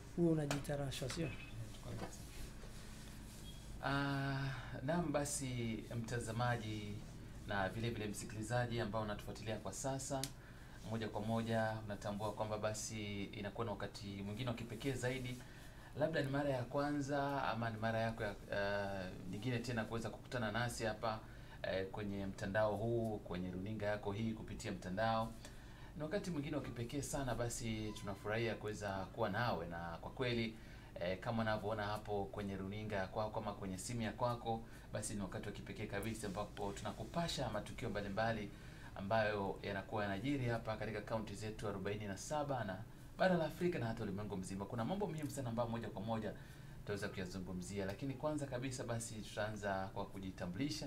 huo unajiita rashwa sio? Ah, naam basi mtazamaji na vile vile msikilizaji ambao unatufuatilia kwa sasa moja kwa moja unatambua kwamba basi inakuwa na wakati mwingine wa kipekee zaidi labda ni mara ya kwanza ama ni mara yako ya uh, nyingine tena kuweza kukutana nasi hapa uh, kwenye mtandao huu kwenye runinga yako hii kupitia mtandao ni wakati mwingine wa kipekee sana basi tunafurahia kuweza kuwa nawe na kwa kweli eh, kama unavyoona hapo kwenye runinga ya kwako ama kwenye simu ya kwako basi ni wakati wa kipekee kabisa ambapo tunakupasha matukio mbalimbali ambayo yanakuwa yanajiri hapa katika kaunti zetu 47 na bara la Afrika na hata ulimwengu mzima. Kuna mambo muhimu sana ambayo moja kwa moja tutaweza kuyazungumzia, lakini kwanza kabisa basi tutaanza kwa kujitambulisha,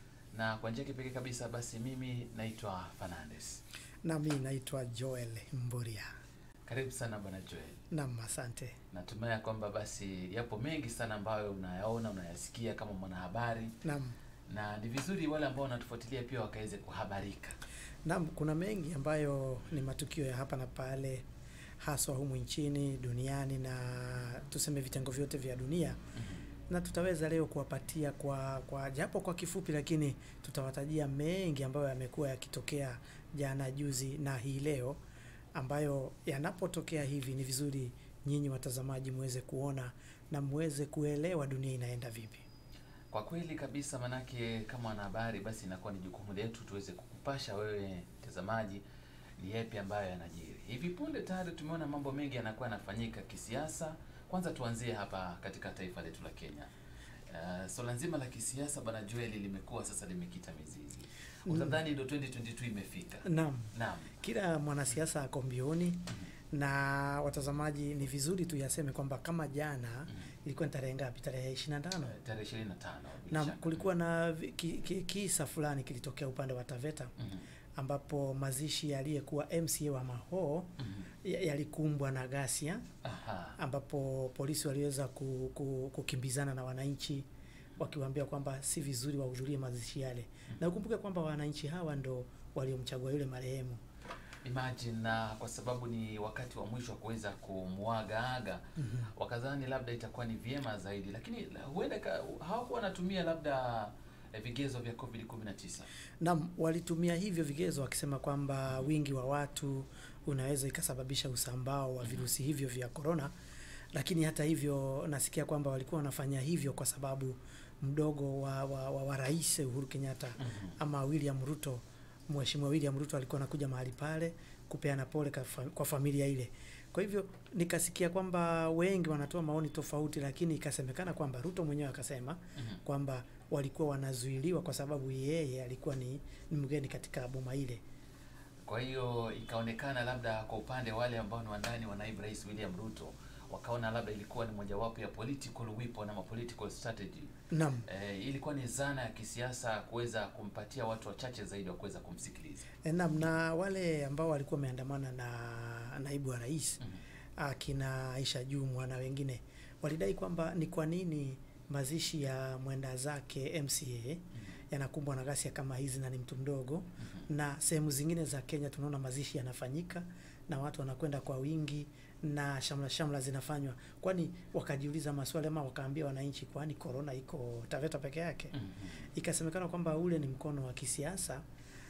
na kwa njia ya kipekee kabisa basi mimi naitwa Fernandes. Na mimi naitwa Joel Mburia. Karibu sana bwana Joel. Naam, asante. Natumai ya kwamba basi yapo mengi sana ambayo unayaona unayasikia kama mwanahabari, Naam. na ni vizuri wale ambao wanatufuatilia pia wakaweze kuhabarika. Naam, kuna mengi ambayo ni matukio ya hapa na pale haswa humu nchini, duniani na tuseme vitengo vyote vya dunia na tutaweza leo kuwapatia kwa kwa japo kwa kifupi, lakini tutawatajia mengi ambayo yamekuwa yakitokea jana, juzi na hii leo, ambayo yanapotokea hivi ni vizuri nyinyi watazamaji muweze kuona na muweze kuelewa dunia inaenda vipi. Kwa kweli kabisa, manake kama wanahabari, basi inakuwa ni jukumu letu tuweze kukupasha wewe mtazamaji ni yapi ambayo yanajiri. Hivi punde tayari tumeona mambo mengi yanakuwa yanafanyika kisiasa. Kwanza tuanzie hapa katika taifa letu la Kenya. Uh, swala nzima la kisiasa bwana Joel limekuwa sasa limekita mizizi. Utadhani ndio 2022 imefika. Naam, Naam. kila mwanasiasa ako mbioni na watazamaji, ni vizuri tuyaseme kwamba kama jana ilikuwa ni tarehe ngapi? Tarehe 25. Eh, Tarehe 25. bila Naam, shaka. kulikuwa na vi- ki, ki, kisa fulani kilitokea upande wa Taveta Mhm. ambapo mazishi ya aliyekuwa MCA wa Mahoo Mhm. ya- yalikumbwa na ghasia Aha. ambapo polisi waliweza ku, ku, kukimbizana na wananchi wakiwaambia kwamba si vizuri wahudhurie mazishi yale, na ukumbuke kwamba wananchi hawa ndo waliomchagua yule marehemu. Imagine na kwa sababu ni wakati wa mwisho wa kuweza kumwagaaga wakadhani labda itakuwa ni vyema zaidi, lakini huenda ka- hawakuwa wanatumia labda eh, vigezo vya COVID 19. Naam, walitumia hivyo vigezo wakisema kwamba wingi wa watu unaweza ikasababisha usambao wa virusi hivyo vya korona, lakini hata hivyo nasikia kwamba walikuwa wanafanya hivyo kwa sababu mdogo wa, wa, wa, wa rais Uhuru Kenyatta ama William Ruto, Mheshimiwa William Ruto alikuwa anakuja mahali pale kupeana pole kwa fa- kwa familia ile. Kwa hivyo nikasikia kwamba wengi wanatoa maoni tofauti, lakini ikasemekana kwamba Ruto mwenyewe akasema kwamba walikuwa wanazuiliwa kwa sababu yeye alikuwa ni, ni mgeni katika boma ile. Kwa hiyo ikaonekana labda kwa upande wale ambao ni wandani wa naibu rais William Ruto wakaona labda ilikuwa ni mojawapo ya political weapon ama political strategy. Naam. Eh, ilikuwa ni zana ya kisiasa kuweza kumpatia watu wachache zaidi wa kuweza kumsikiliza. E, naam, na wale ambao walikuwa wameandamana na naibu wa rais Mhm. akina Aisha Jumwa na wengine walidai kwamba ni kwa nini mazishi ya mwenda zake MCA yanakumbwa na ghasia kama hizi na ni mtu mdogo, na sehemu zingine za Kenya tunaona mazishi yanafanyika na watu wanakwenda kwa wingi na shamla shamla zinafanywa, kwani wakajiuliza maswali ama wakaambia wananchi, kwani korona iko Taveta peke yake? Mhm. Ikasemekana kwamba ule ni mkono wa kisiasa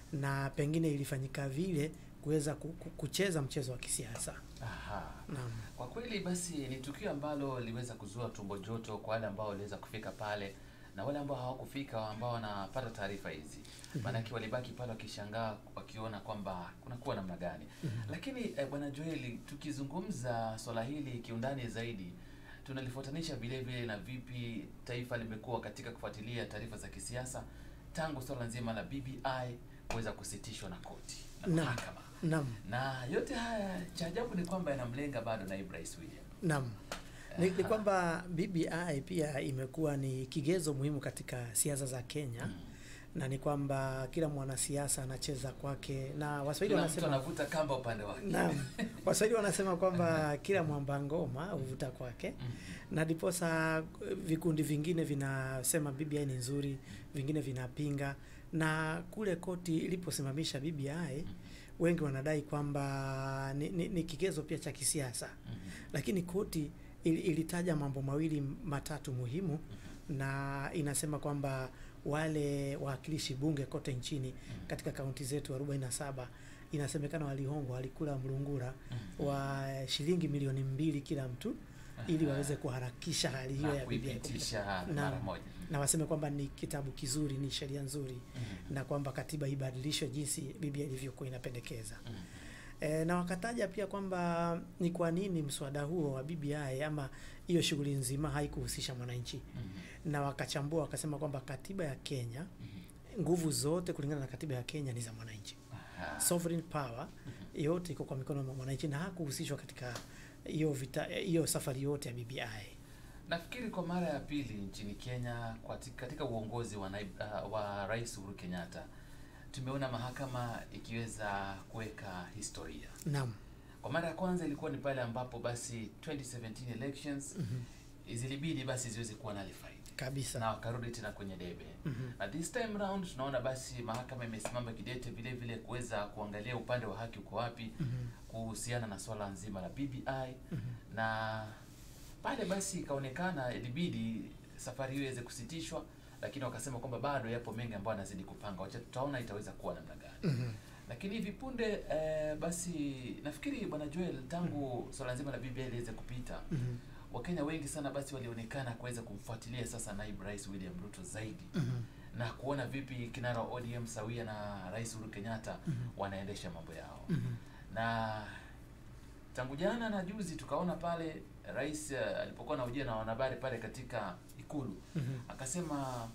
na pengine ilifanyika vile kuweza ku- ku- kucheza mchezo wa kisiasa. Aha. Naam. Kwa kweli basi ni tukio ambalo liweza kuzua tumbo joto kwa wale ambao waliweza kufika pale na wale ambao hawakufika ambao wanapata taarifa hizi, maanake walibaki pale wakishangaa wakiona kwamba kunakuwa namna gani. Lakini eh, bwana Joeli, tukizungumza swala hili kiundani zaidi, tunalifuatanisha vile vile na vipi taifa limekuwa katika kufuatilia taarifa za kisiasa tangu swala nzima la BBI kuweza kusitishwa na koti na Naam. mahakama Naam. na yote haya cha ajabu ni kwamba yanamlenga bado naibu rais William. Naam. Ni, ni Aha. kwamba BBI pia imekuwa ni kigezo muhimu katika siasa za Kenya Mm. na ni kwamba kila mwanasiasa anacheza kwake na Waswahili Kila mtu wanasema anavuta kamba upande wake. Naam. Waswahili wanasema kwamba kila mwamba ngoma huvuta kwake Mm. na ndiposa eh, vikundi vingine vinasema BBI ni nzuri, vingine vinapinga, na kule koti iliposimamisha BBI wengi wanadai kwamba ni, ni, ni kigezo pia cha kisiasa, Mhm. lakini koti ili, ilitaja mambo mawili matatu muhimu na inasema kwamba wale wawakilishi bunge kote nchini katika kaunti zetu 47 inasemekana walihongwa, walikula mlungura Mhm. wa shilingi milioni mbili kila mtu ili Aha. waweze kuharakisha hali hiyo na ya BBI kupita. kuipitisha Naam. mara moja. na waseme kwamba ni kitabu kizuri, ni sheria nzuri Mhm. na kwamba katiba ibadilishwe jinsi BBI ilivyokuwa inapendekeza. Mhm. E, na wakataja pia kwamba ni kwa nini mswada huo wa BBI ama hiyo shughuli nzima haikuhusisha mwananchi, Mhm. na wakachambua wakasema kwamba katiba ya Kenya, Mhm. nguvu zote kulingana na katiba ya Kenya ni za mwananchi. Aha. Sovereign power yote iko kwa mikono mwa mwananchi na hakuhusishwa katika hiyo vita hiyo safari yote ya BBI. Nafikiri kwa mara ya pili nchini Kenya kwa ti- katika uongozi wa, naib, uh, wa Rais Uhuru Kenyatta tumeona mahakama ikiweza kuweka historia. Naam. Kwa mara ya kwanza ilikuwa ni pale ambapo basi 2017 elections Mhm. zilibidi basi ziweze kuwa nullified Kabisa. na wakarudi tena kwenye debe. Mhm. Na this time round tunaona basi mahakama imesimama kidete vile vile kuweza kuangalia upande wa haki uko wapi Mhm. kuhusiana na swala nzima la BBI Mhm. na pale basi ikaonekana ilibidi safari hiyo iweze kusitishwa, lakini wakasema kwamba bado yapo mengi ambayo anazidi kupanga, wacha tutaona itaweza kuwa namna gani. Mhm. Lakini hivi punde eh, basi nafikiri bwana Joel, tangu swala nzima la BBI liweze kupita, Mhm. Wakenya wengi sana basi walionekana kuweza kumfuatilia sasa naibu rais William Ruto zaidi Mhm. na kuona vipi kinara wa ODM sawia na rais Uhuru Kenyatta Mhm. wanaendesha mambo yao Mhm. na tangu jana na juzi tukaona pale rais eh, alipokuwa anahojiwa na wanahabari pale katika ikulu Mhm. akasema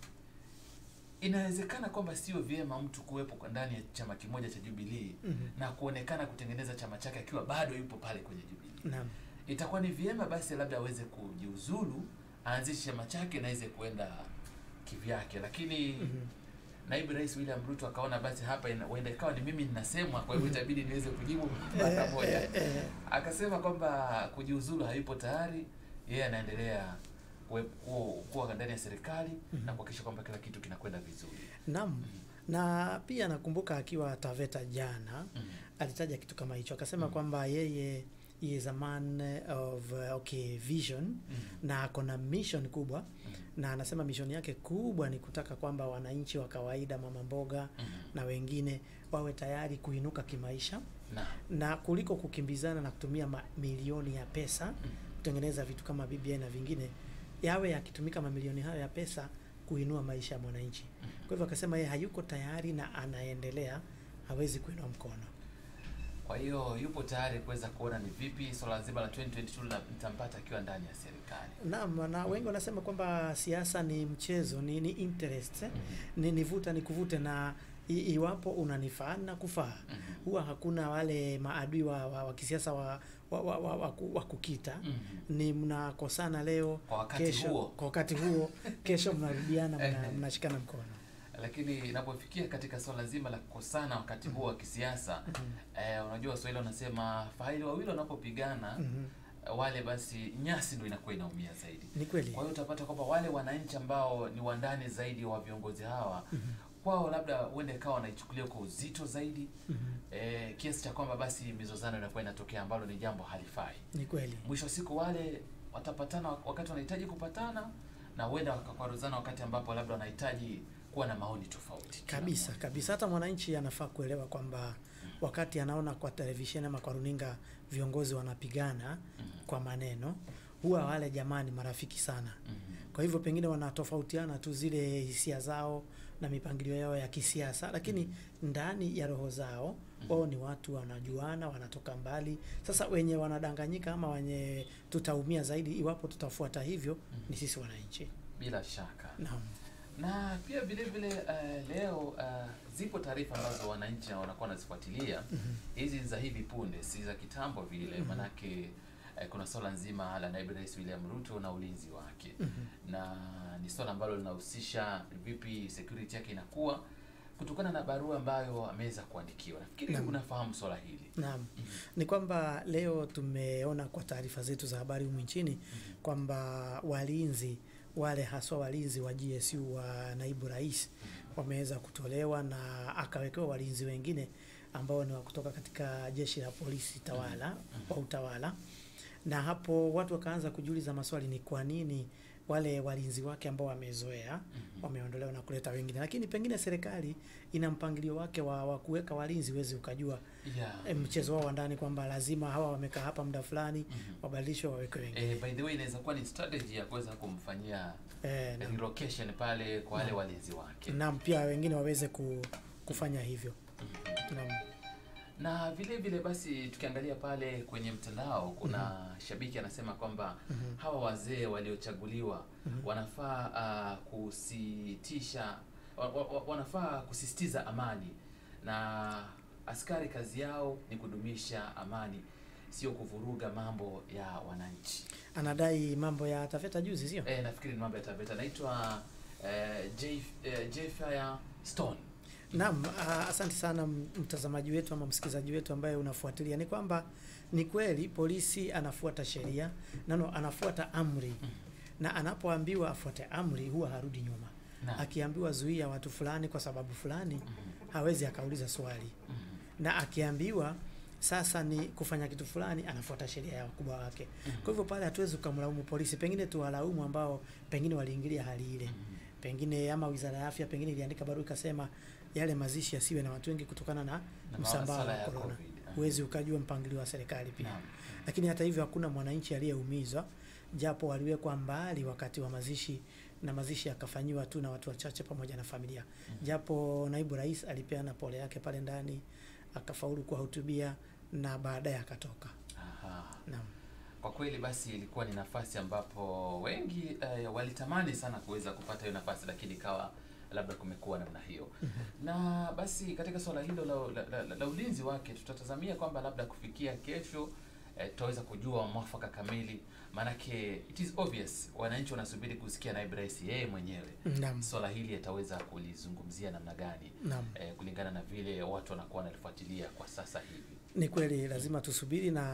inawezekana kwamba sio vyema mtu kuwepo kwa ndani ya chama kimoja cha Jubilee Mhm. na kuonekana kutengeneza chama chake akiwa bado yupo pale kwenye Jubilee. Naam. Itakuwa ni vyema basi labda aweze kujiuzulu, aanzishe chama chake na aweze kuenda kivyake, lakini Mhm. naibu rais William Ruto akaona basi hapa ina- huenda ikawa ni mimi ninasemwa, kwa hivyo itabidi niweze kujibu mara moja. Eh, eh, eh. Akasema kwamba kujiuzulu hayupo tayari, yeye anaendelea kuwe- kuwa kuwa ndani ya serikali Mhm. na kuhakikisha kwamba kila kitu kinakwenda vizuri. Naam. Na pia nakumbuka akiwa Taveta jana Mhm. alitaja kitu kama hicho, akasema Mhm. kwamba yeye he is a man of uh, okay vision Mhm. na ako na mission kubwa, Mhm. na anasema mission yake kubwa ni kutaka kwamba wananchi wa kawaida, mama mboga Mhm. na wengine wawe tayari kuinuka kimaisha Na na kuliko kukimbizana na kutumia mamilioni ya pesa Mhm. kutengeneza vitu kama BBI na vingine, yawe yakitumika mamilioni hayo ya pesa kuinua maisha ya mwananchi. Mhm. Kwa hivyo akasema yeye hayuko tayari na anaendelea, hawezi kuinua mkono. kwa hiyo yupo tayari kuweza kuona ni vipi swala zima la 2022 lina- litampata akiwa ndani ya serikali. Naam, na wengi wanasema kwamba siasa ni mchezo, ni, ni interest eh? Mhm. ni nivuta nikuvute, na i, iwapo unanifaa na kufaa, Mhm. huwa hakuna wale maadui wa, wa, wa kisiasa wa, wa, wa, wa, wa, ku- wa kukita Mhm. ni mnakosana leo Kwa wakati kesho, huo kwa wakati huo kesho mnarudiana mna, Ehe. mnashikana mkono. lakini inapofikia katika swala zima la kukosana wakati huo wa kisiasa Mhm. eh, unajua Waswahili wanasema faili wawili wanapopigana Mhm. eh, wale basi nyasi ndio inakuwa inaumia zaidi. Ni kweli. Kwa hiyo utapata kwamba wale wananchi ambao ni wandani zaidi wa viongozi hawa Mhm. kwao labda huenda ikawa wanaichukulia kwa uzito zaidi Mhm. eh, kiasi cha kwamba basi mizozano inakuwa inatokea ambalo ni jambo halifai. Ni kweli. Mwisho wa siku wale watapatana wakati wanahitaji kupatana na huenda wakakwaruzana wakati ambapo labda wanahitaji kuwa na maoni tofauti. Kila kabisa mmoja. kabisa. Hata mwananchi anafaa kuelewa kwamba wakati anaona kwa televisheni ama kwa runinga viongozi wanapigana Mhm. kwa maneno, huwa wale jamani marafiki sana. Mhm. Kwa hivyo pengine wanatofautiana tu zile hisia zao na mipangilio yao ya kisiasa, lakini ndani ya roho zao wao ni watu wanajuana, wanatoka mbali. Sasa wenye wanadanganyika ama wenye tutaumia zaidi iwapo tutafuata hivyo ni sisi wananchi. Bila shaka. Naam. Na pia vile vile uh, leo uh, zipo taarifa ambazo wananchi wanakuwa wanazifuatilia Mhm. hizi za hivi punde, si za kitambo vile, Mhm. manake uh, kuna swala nzima la naibu rais William Ruto na ulinzi wake Mhm. na ni swala ambalo linahusisha vipi security yake inakuwa kutokana na barua ambayo ameweza kuandikiwa. Nafikiri Naam. unafahamu swala hili. Naam. Mhm. Ni kwamba leo tumeona kwa taarifa zetu za habari humu nchini Mhm. kwamba walinzi wale haswa walinzi wa GSU wa naibu rais wameweza kutolewa na akawekewa walinzi wengine ambao ni wa kutoka katika jeshi la polisi tawala wa utawala, na hapo watu wakaanza kujiuliza maswali, ni kwa nini wale walinzi wake ambao wamezoea wameondolewa na kuleta wengine, lakini pengine serikali ina mpangilio wake wa, wa kuweka walinzi, huwezi ukajua Yeah. eh, mchezo wao wa ndani kwamba lazima hawa wamekaa hapa muda fulani Mhm. wabadilishwe wawekwe wengine Eh, by the way inaweza kuwa ni strategy ya kuweza kumfanyia eh, na- relocation pale kwa wale walinzi wake. naam, pia wengine waweze ku, kufanya hivyo Mhm. naam. Na vile vile basi tukiangalia pale kwenye mtandao kuna shabiki anasema kwamba Mhm. hawa wazee waliochaguliwa Mhm. wanafaa uh, kusitisha wa, wa, wa- wanafaa kusisitiza amani na askari kazi yao ni kudumisha amani sio kuvuruga mambo ya wananchi. Anadai mambo ya Taveta juzi, sio? Eh, nafikiri ni mambo ya Taveta. Naitwa eh, J eh, J Fire Stone. Naam, ah, asante sana m- mtazamaji wetu ama msikilizaji wetu ambaye unafuatilia. Ni kwamba ni kweli polisi anafuata sheria nano, anafuata amri, na anapoambiwa afuate amri huwa harudi nyuma. Naam. Akiambiwa zuia watu fulani kwa sababu fulani, Mhm. hawezi akauliza swali, Mhm. na akiambiwa sasa ni kufanya kitu fulani, anafuata sheria ya wakubwa wake. Kwa hivyo pale hatuwezi ukamlaumu polisi, pengine tuwalaumu ambao pengine waliingilia hali ile Mhm. pengine ama wizara ya afya pengine iliandika barua ikasema yale mazishi yasiwe na watu wengi kutokana na Na msambao masuala wa ya corona. COVID. Huwezi ukajua mpangilio wa serikali pia, Naam. lakini hata hivyo hakuna mwananchi aliyeumizwa, japo waliwekwa mbali wakati wa mazishi na mazishi yakafanyiwa tu na watu wachache pamoja na familia, japo naibu rais alipeana pole yake pale ndani, akafaulu kuwahutubia na baadaye akatoka. Aha. Naam. Kwa kweli basi ilikuwa ni nafasi ambapo wengi eh, walitamani sana kuweza kupata hiyo nafasi, lakini ikawa labda kumekuwa namna hiyo. Na basi katika swala hilo la, la, la, la ulinzi wake tutatazamia kwamba labda kufikia kesho eh, tutaweza kujua mwafaka kamili, maanake it is obvious wananchi wanasubiri kusikia naibu rais yeye mwenyewe Naam. swala hili ataweza kulizungumzia namna gani Naam. eh, kulingana na vile watu wanakuwa wanalifuatilia kwa sasa hivi. Ni kweli lazima tusubiri, na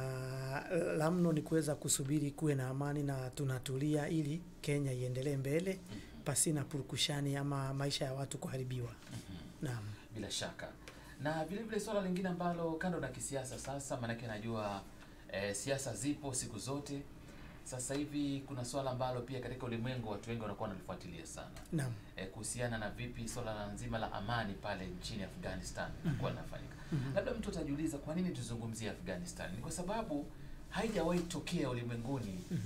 la mno ni kuweza kusubiri kuwe na amani na tunatulia, ili Kenya iendelee mbele pasina purukushani ama maisha ya watu kuharibiwa. Naam. Bila shaka. Na vile vile swala lingine ambalo kando na kisiasa sasa, maanake najua eh, siasa zipo siku zote. Sasa hivi kuna swala ambalo pia katika ulimwengu watu wengi wanakuwa wanalifuatilia sana Naam. eh, kuhusiana na vipi swala la nzima la amani pale nchini Afghanistan kuwa linafanyika. Mhm. Labda mtu atajiuliza kwa nini tuzungumzie Afghanistan? Ni kwa sababu haijawahi tokea ulimwenguni Mhm.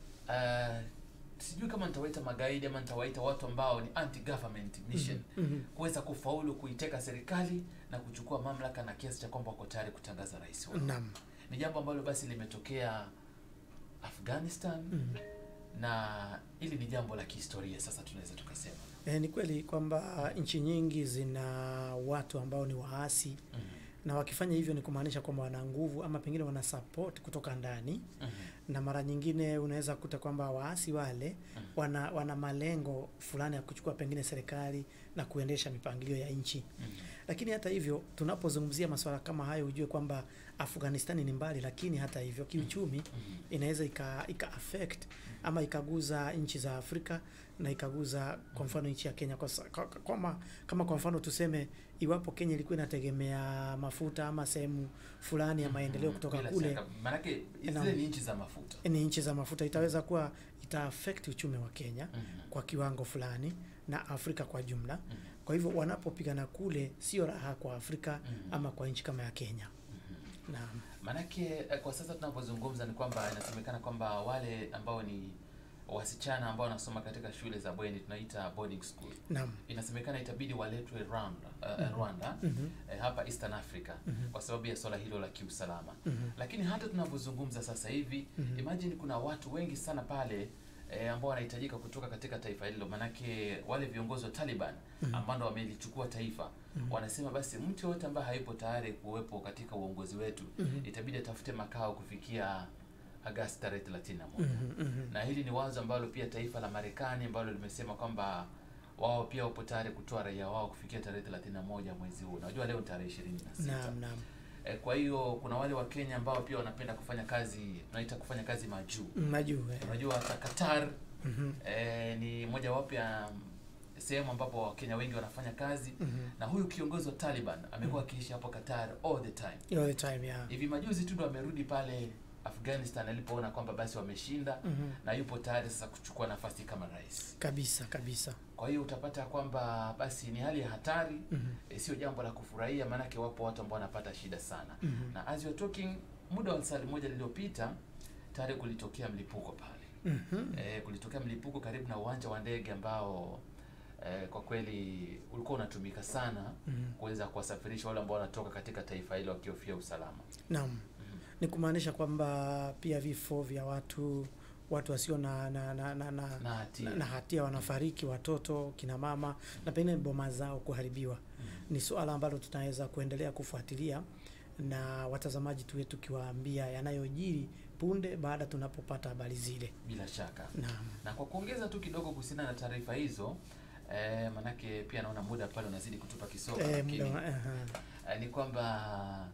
uh, sijui kama nitawaita magaidi ama nitawaita watu ambao ni anti government mission Mhm. kuweza kufaulu kuiteka serikali na kuchukua mamlaka na kiasi cha kwamba wako tayari kutangaza rais wao. Naam. Ni jambo ambalo basi limetokea Afghanistan Mhm. na hili ni jambo la kihistoria sasa tunaweza tukasema. E, ni kweli kwamba nchi nyingi zina watu ambao ni waasi Mhm. na wakifanya hivyo ni kumaanisha kwamba wana nguvu ama pengine wana support kutoka ndani, Mhm. na mara nyingine unaweza kuta kwamba waasi wale Mhm. wana, wana malengo fulani ya kuchukua pengine serikali na kuendesha mipangilio ya nchi. Mhm. Lakini hata hivyo tunapozungumzia masuala kama hayo, ujue kwamba Afghanistani ni mbali, lakini hata hivyo kiuchumi Mhm. inaweza ika, ika affect ama ikaguza nchi za Afrika na ikaguza kwa mfano nchi ya Kenya kwa, sa- kwa, kama, kama kwa mfano tuseme iwapo Kenya ilikuwa inategemea mafuta ama sehemu fulani ya maendeleo Mhm. kutoka Bila kule shaka. Maanake Naam. zile ni nchi za mafuta. ni nchi za mafuta, itaweza kuwa ita affect uchumi wa Kenya Mhm. kwa kiwango fulani na Afrika kwa jumla. Mhm. Kwa hivyo wanapopigana kule sio raha kwa Afrika Mhm. ama kwa nchi kama ya Kenya. Mhm. Naam. Maanake eh, kwa sasa tunapozungumza ni kwamba inasemekana kwamba wale ambao ni wasichana ambao wanasoma katika shule za bweni tunaita boarding school, Naam. inasemekana itabidi waletwe Rwanda, uh, Mhm. Rwanda Mhm. eh, hapa Eastern Africa Mhm. kwa sababu ya swala hilo la kiusalama. Mhm. Lakini hata tunavyozungumza sasa hivi Mhm. imagine kuna watu wengi sana pale eh, ambao wanahitajika kutoka katika taifa hilo, manake wale viongozi wa Taliban Mhm. ambao ndo wamelichukua taifa Mhm. wanasema basi mtu yoyote ambaye hayupo tayari kuwepo katika uongozi wetu Mhm. itabidi atafute makao kufikia Agasti tarehe 31 Mhm. Mhm. na hili ni wazo ambalo pia taifa la Marekani ambalo limesema kwamba wao pia wapo tayari kutoa raia wao kufikia tarehe 31 mwezi huu. Unajua leo ni tarehe 26. Naam, naam. E, kwa hiyo kuna wale wa Kenya ambao pia wanapenda kufanya kazi tunaita kufanya kazi majuu. Majuu. eh. Unajua hata Qatar Mhm. e, ni mojawapo ya sehemu ambapo wakenya wengi wanafanya kazi Mhm. na huyu kiongozi wa taliban amekuwa akiishi hapo qatar all the time all the time yeah. hivi majuzi tu ndo amerudi pale afghanistan alipoona kwamba basi wameshinda Mhm. na yupo tayari sasa kuchukua nafasi kama rais kabisa kabisa kwa hiyo utapata kwamba basi ni hali ya hatari Mhm. e, sio jambo la kufurahia maanake wapo watu ambao wanapata shida sana Mhm. na as you're talking muda wa sali moja lililopita tayari kulitokea mlipuko pale Mhm. e, kulitokea mlipuko karibu na uwanja wa ndege ambao e, kwa kweli ulikuwa unatumika sana Mhm. kuweza kuwasafirisha wale ambao wanatoka katika taifa hilo wakihofia usalama naam Mhm. ni kumaanisha kwamba pia vifo vya watu watu wasio na na, na, na, na, na hatia na, na hatia wanafariki watoto kina mama na pengine boma zao kuharibiwa Mhm. ni suala ambalo tunaweza kuendelea kufuatilia na watazamaji tuwe tukiwaambia yanayojiri punde baada tunapopata habari zile bila shaka naam na kwa kuongeza tu kidogo kuhusiana na taarifa hizo e, manake pia naona muda pale unazidi kutupa kisogo eh, lakini muda wa- aha. eh, ni kwamba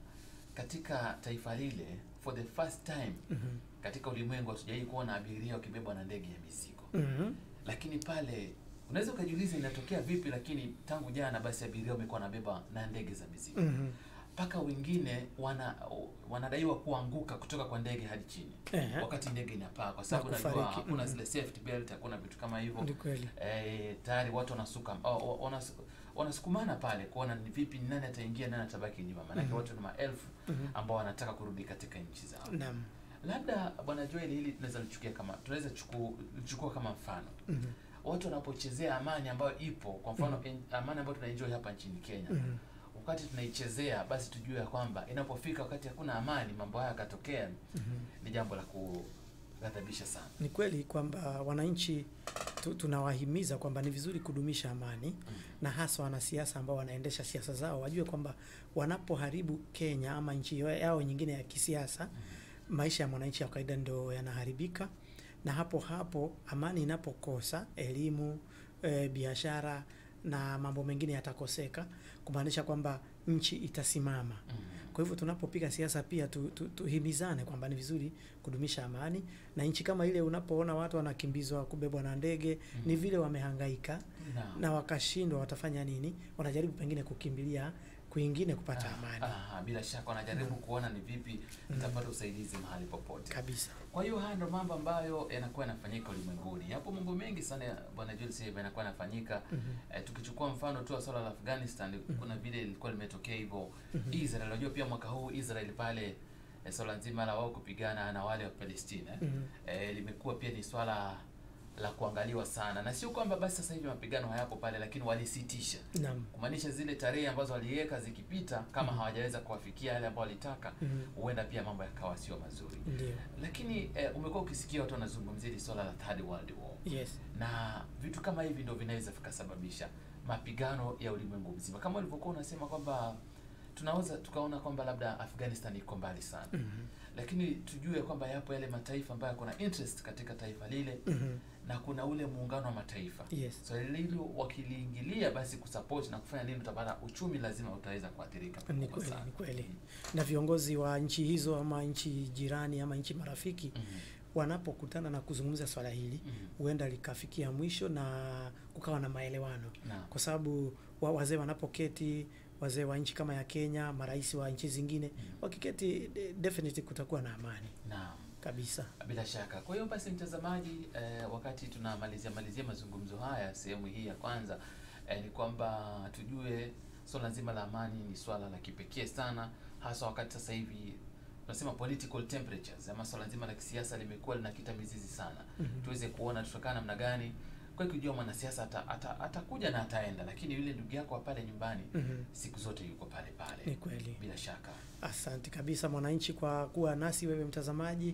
katika taifa lile for the first time Mhm. katika ulimwengu hatujawahi kuona abiria wakibebwa na ndege ya mizigo Mhm. lakini pale unaweza ukajiuliza inatokea vipi lakini tangu jana basi abiria wamekuwa wanabeba na ndege za mizigo Mhm. mpaka wengine wana wanadaiwa kuanguka kutoka kwa ndege hadi chini Ehe. wakati ndege inapaa kwa sababu Na unajua kufariki. hakuna Mhm. zile safety belt hakuna vitu kama hivyo Ni kweli eh, tayari watu wanasuka oh, wanas, wanasukumana pale kuona ni vipi ni nani ataingia nani atabaki nyuma maanake Mhm. watu ni maelfu Mhm. ambao wanataka kurudi katika nchi zao naam labda bwana Joel hili tunaweza lichukia kama tunaweza chuku- lichukua kama mfano Mhm. watu wanapochezea amani ambayo ipo kwa mfano en, amani ambayo tunaenjoy hapa nchini Kenya Mhm. wakati tunaichezea basi tujue ya kwamba inapofika wakati hakuna amani mambo haya yakatokea Mhm. ni jambo la kughadhabisha sana ni kweli kwamba wananchi tu, tunawahimiza kwamba ni vizuri kudumisha amani na hasa wanasiasa ambao wanaendesha siasa zao wajue kwamba wanapoharibu Kenya ama nchi yao nyingine ya kisiasa, maisha ya mwananchi wa kawaida ndio yanaharibika, na hapo hapo amani inapokosa, elimu, e, biashara na mambo mengine yatakoseka, kumaanisha kwamba nchi itasimama. Mhm. Kwa hivyo tunapopiga siasa pia tu, tu, tuhimizane kwamba ni vizuri kudumisha amani, na nchi kama ile unapoona watu wanakimbizwa kubebwa na ndege ni vile wamehangaika Naam. na wakashindwa, watafanya nini? Wanajaribu pengine kukimbilia kwingine kupata Ah, amani ah, bila shaka wanajaribu Naam. kuona ni vipi nitapata usaidizi mahali popote. kabisa. Kwa hiyo haya ndo mambo ambayo yanakuwa yanafanyika ulimwenguni. Yapo mambo mengi sana ya bwana Jules Sebe yanakuwa yanafanyika. Mhm. Eh, tukichukua mfano tu wa swala la Afghanistan, kuna vile ilikuwa limetokea hivyo Mhm. Israel. Unajua pia mwaka huu Israel pale eh, swala nzima la wao kupigana na wale wa Palestina eh, Mhm. eh, limekuwa pia ni swala la kuangaliwa sana, na sio kwamba basi sasa hivi mapigano hayapo pale, lakini walisitisha Naam. kumaanisha zile tarehe ambazo waliweka zikipita, kama Mhm. hawajaweza kuwafikia yale ambao walitaka, Mhm. huenda pia mambo yakawa sio mazuri. Ndio. Lakini eh, umekuwa ukisikia watu wanazungumzia hili swala la third world war, Yes. na vitu kama hivi ndio vinaweza vikasababisha mapigano ya ulimwengu mzima, kama ulivyokuwa unasema kwamba tunaweza tukaona kwamba labda Afghanistan iko mbali sana, Mhm. lakini tujue kwamba yapo yale mataifa ambayo kuna interest katika taifa lile Mhm. na kuna ule muungano wa mataifa Yes. so hilo wakiliingilia basi kusupport na kufanya nini, utapata uchumi lazima utaweza kuathirika Ni pakubwa kweli, sana. ni kweli. Na viongozi wa nchi hizo ama nchi jirani ama nchi marafiki Mhm. wanapokutana na kuzungumza swala hili Mhm. huenda likafikia mwisho na kukawa na maelewano, Naam. kwa sababu wa, wazee wanapoketi, wazee wa nchi kama ya Kenya, marais wa nchi zingine Mhm. wakiketi, de- definitely kutakuwa na amani Naam. kabisa. Bila shaka. Kwa hiyo basi, mtazamaji, eh, wakati tunamalizia malizia mazungumzo haya sehemu hii ya kwanza eh, ni kwamba tujue swala nzima la amani ni swala la kipekee sana, hasa wakati sasa hivi tunasema political temperatures ama swala nzima la kisiasa limekuwa linakita mizizi sana. Mhm. Tuweze kuona tutakaa namna gani kwa kujua mwanasiasa ata, ata, atakuja na ataenda, lakini yule ndugu yako wa pale nyumbani Mhm. siku zote yuko pale pale. Ni kweli. Bila shaka. Asante kabisa mwananchi kwa kuwa nasi wewe mtazamaji,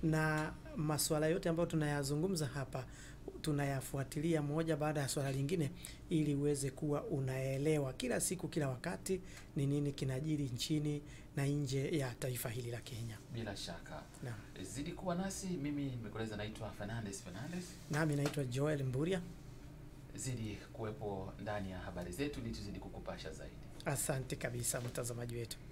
na masuala yote ambayo tunayazungumza hapa tunayafuatilia moja baada ya swala lingine, ili uweze kuwa unaelewa kila siku, kila wakati ni nini kinajiri nchini na nje ya taifa hili la Kenya. Bila shaka. Naam. Zidi kuwa nasi. Mimi nimekueleza naitwa Fernandez Fernandez. Nami naitwa Joel Mburia. zidi kuwepo ndani ya habari zetu ili tuzidi kukupasha zaidi. Asante kabisa mtazamaji wetu.